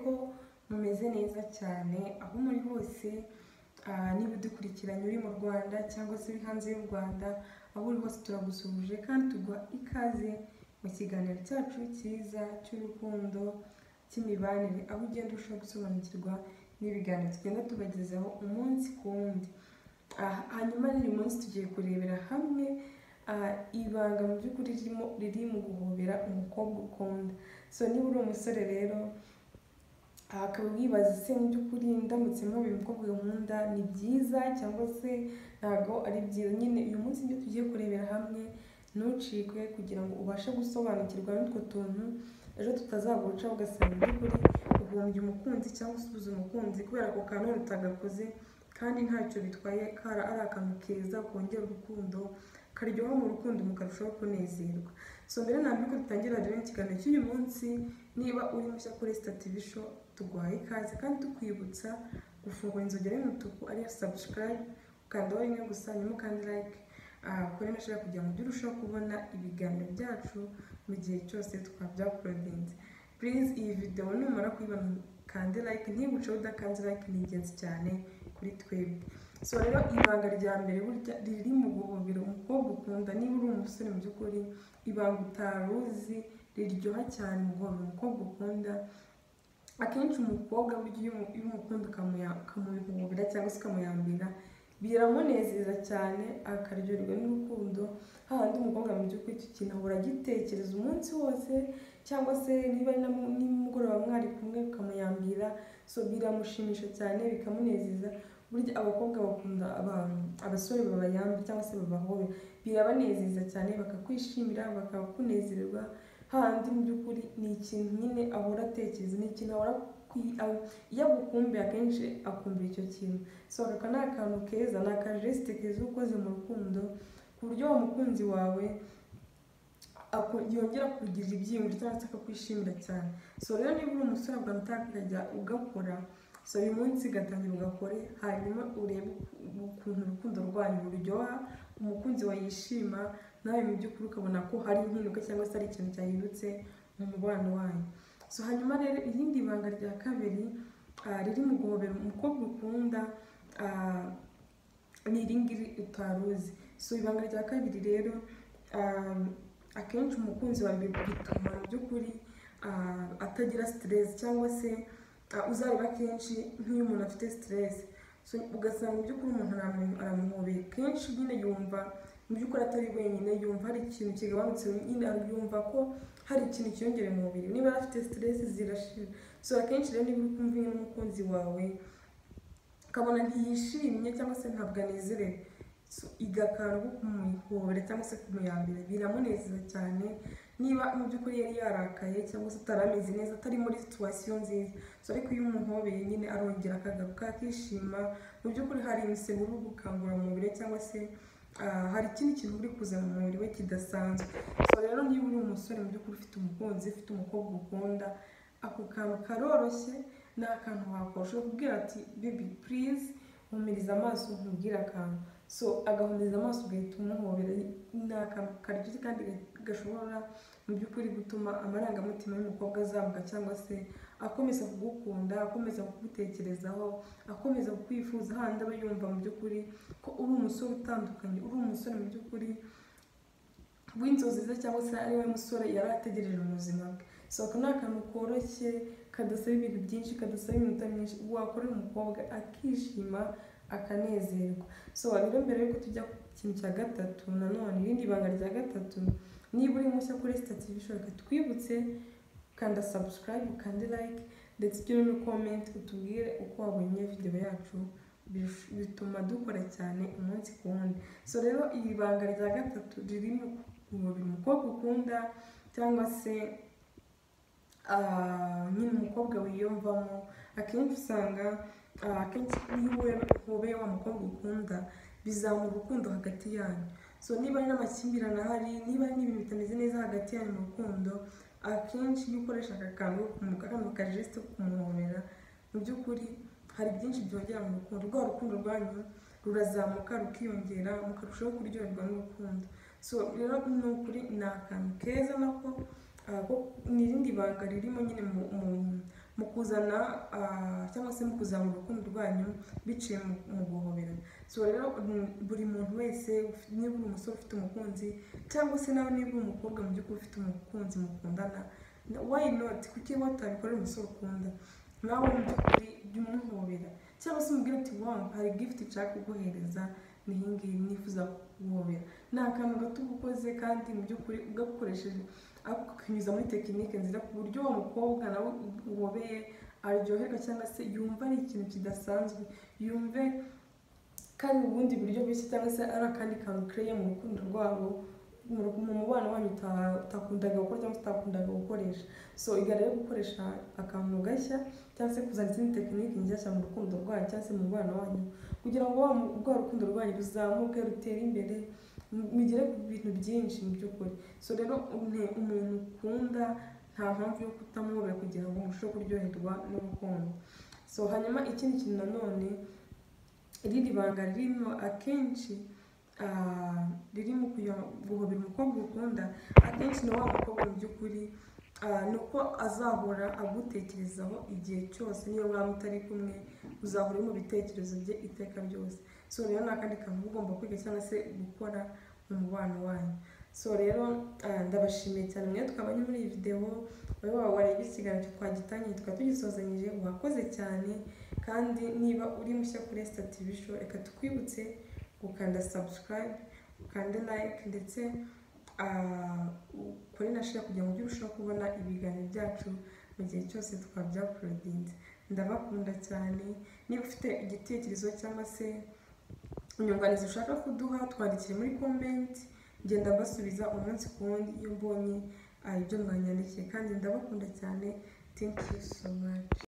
ko mumeze neza cyane aho muri hose ah, niba udukurikiranye uri mu Rwanda cyangwa se uri hanze y'u Rwanda aho uri hose turagusuhuje kandi tuguha ikaze mu kiganiro cyacu cyiza cy'urukundo cy'imibanire aho ugenda urushaho gusobanukirwa n'ibiganiro tugenda tubagezaho umunsi ku wundi Ah, hanyuma rero uyu munsi tugiye kurebera hamwe ah, ibanga mu by'ukuri ririmo riri mu guhobera umukobwa ukunda so niba uri umusore rero aha akaba wibaza se mu by'ukuri ndamutse mubi umukobwa nkunda ni byiza cyangwa se ntabwo ari byiza nyine uyu munsi ibyo tugiye kurebera hamwe ntucikwe kugira ngo ubashe gusobanukirwa n'utwo tuntu ejo tutazaguca ugasanga mu by'ukuri ubumbye umukunzi cyangwa usubiza umukunzi kubera ako kantu utagakoze kandi ntacyo bitwaye kara ari akantu keza kongera urukundo karyoha mu rukundo mukarushaho kunezerwa so mbere na mbere ko dutangira rero ikiganiro cy'uyu munsi niba uri mushya kuri sitativi sho tuguhaye ikaze kandi tukwibutsa gufungura inzogera y'umutuku ariyo sabusikarayibu ukandaho rimwe gusa nyuma ukanda layike kuri mashini kugira ngo ujye urushaho kubona ibiganiro byacu mu gihe cyose twabyaporodinze purize iyi videwo numara kuyibona kande layike ntiguce udakanze layike ni ingenzi cyane kuri twebwe so rero ibanga rya mbere burya riri mu guhobera umukobwa ukunda niba uri umusore mu by'ukuri ibanga utari uzi riryoha cyane mu guhobera umukobwa ukunda akenshi umukobwa burya iyo umu- iyo umukunda ukamuya- ukamuhobera cyangwa se ukamuyambira biramunezeza cyane akaryoherwa n'urukundo hahandi umukobwa mu by'ukuri icyo kintu ahora agitekereza umunsi wose cyangwa se niba ari na mu- nimugoroba mwari kumwe ukamuyambira so biramushimisha cyane bikamunezeza burya abakobwa bakunda abantu abasore babayamba cyangwa se babahobera birabanezeza cyane bakakwishimira bakakunezererwa hahandi mu by'ukuri ni ikintu nyine ahora atekereza ni ikintu ahora kwi- aho- iyo agukumbuye akenshi akumbira icyo kintu so aka ni akantu keza ni akajesite keza uba ukoze mu rukundo ku buryo wa mukunzi wawe aku- yongera kugirira ibyiyumviro cyangwa se akakwishimira cyane so rero niba uri umusore ubwo utakajya ugakora so uyu munsi ugatangira ugakore hanyuma urebe uku- ukuntu urukundo rwanyu ruryoha umukunzi wawe yishima nawe mu by'ukuri ukabona ko hari impinduka cyangwa se hari ikintu cyahindutse mu mubano wanyu so hanyuma rero irindi banga rya kabiri ah, riri mu guhobera umukobwa ukunda ah, ni iri ngiri utaruzi so ibanga rya kabiri rero um, akenshi umukunzi wawe bituma mu by'ukuri uh, atagira stress cyangwa se uh, uzareba kenshi nk'iyo umuntu afite stress so ugasanga mu by'ukuri umuntu aramu- aramuhobeye kenshi nyine yumva mu by'ukuri atari wenyine yumva hari ikintu kigabanutse nyine yumva ko hari ikintu cyiyongereye mu mubiri niba yari afite stress zirashira so akenshi rero niba uri kumva nyine n'umukunzi wawe ukabona ntiyishimye cyangwa se ntabwo anezerewe So, igakanga ko kumuhobera cyangwa se kumuyambira biramunezeza cyane niba mu by'ukuri yari yarakaye cyangwa se atari ameze neza atari muri situwasiyo nziza so ariko iyo umuhobeye nyine arongera akagaruka akishima mu by'ukuri hari imisego uri gukangura mu mubiri we cyangwa se ah, hari ikindi kintu uri kuzana mu mubiri we kidasanzwe so rero niba uri umusore mu by'ukuri ufite umukunzi ufite umukobwa ukunda ako kantu karoroshye ni akantu wakora ushobora kubwira ati bebi purize humiriza amaso nkubwire akantu so agahumiriza amaso ugahita umuhobera ni akantu karyoshye kandi gashobora mu by'ukuri gutuma amarangamutima y'umukobwa azamuka cyangwa se akomeza kugukunda akomeza kugutekerezaho akomeza kukwifuza handi aba yumva mu by'ukuri ko uri umusore utandukanye uri umusore mu by'ukuri w'inzozi ze cyangwa se ari we musore yari ategereje mu buzima bwe so ako ni akantu koroshye kadasaba ibintu byinshi kadasaba iminota myinshi wakorera umukobwa akishima akanezerwa so rero mbere yuko tujya ku kintu cya gatatu nanone irindi banga rya gatatu niba uri mushya kuri sitativi bishoboka twibutse kanda sabusikarayibu ukande layike ndetse ugire n'ukomenti utubwire uko wabonye videwo yacu bish- bituma dukora cyane umunsi ku wundi so rero iri banga rya gatatu ririmo umubiri umukobwa ukunda cyangwa se ah, nyine umukobwa wiyumvamo akenshi usanga ah, akenshi iyo uwe- ubeye wa mukobwa ukunda bizamura urukundo hagati yanyu so niba ari n'amakimbirane ahari niba ari n'ibintu bitameze neza hagati yanyu mu rukundo akenshi iyo ukoresha aka kantu kano kajesite ko kumuhobera mu by'ukuri hari byinshi byongera mu rukundo rwa rukundo rwanyu rurazamuka rukiyongera mukarushaho kuryoherwa n'urukundo so rero ni ukuri ni akantu keza nako ah, ko- ni irindi banga ririmo nyine mu mu- mu kuzana ah, cyangwa se mu kuzamura urukundo rwanyu biciye mu- mu guhoberana so rero mm, buri muntu wese uf- niba uri umusore ufite umukunzi cyangwa se nawe niba uri umukobwa mu by'ukuri ufite umukunzi mukundana why not kuki watabikorera umusore ukunda nawe mu by'ukuri jya umuhobera cyangwa se umubwire uti wow hari gift nshaka kuguhereza ni iyi ngiyi nifuza kuguhobera ni akantu gato uba ukoze kandi mu by'ukuri ugakoresheje akanyuza muri tekinike nziza ku buryo uwo mukobwa nawe uhobeye aryoherwa cyangwa se yumva ari ikintu kidasanzwe yumve kandi mu bundi buryo bwinshi cyangwa se ari akandi kantu kereye mu rukundo rwabo mu ru- mu mubano wanyu uta- utakundaga gukora cyangwa se utakundaga gukoresha so iga rero gukoresha akantu gashya cyangwa se kuzana izindi tekinike nshyashya mu rukundo rwanyu cyangwa se mu mubano wanyu kugira ngo wa mu- rwa rukundo rwanyu ruzamuke rutere imbere mu- mugere ku bintu byinshi mu by'ukuri so rero une- umuntu ukunda nta mpamvu yo kutamuhobera kugira ngo murusheho kuryoherwa n'urukundo so hanyuma ikindi kintu nanone irindi banga ririmo akenshi ah, ririmo kuyo- guhobera umukobwa ukunda akenshi ni wa mukobwa mu by'ukuri ah, ni uko azahora agutekerezaho igihe cyose niyo mwaba mutari kumwe uzahora uri mu bitekerezo bye iteka ryose so rero ni akandi kantu uba ugomba kwiga cyangwa se gukora mu mubano wanyu so rero ah, ndabashimiye cyane mwe twabanye muri iyi videwo wowe waba wareba ikiganiro twagitangiye tukaba tugisozanyije wakoze cyane kandi niba uri mushya kuri Esther TV show reka tukwibutse gukanda subscribe ukande like ndetse ah, ukore na share kugira ngo ujye urushaho kubona ibiganiro byacu mu gihe cyose twaba byaporodinze ndabakunda cyane niba ufite igitekerezo cyangwa se inyunganizi ushaka kuduha twandikire muri komenti ngenda mbasubiza umunsi ku wundi iyo mbonye ah, ibyo mwanyandikiye kandi ndabakunda cyane thank you so much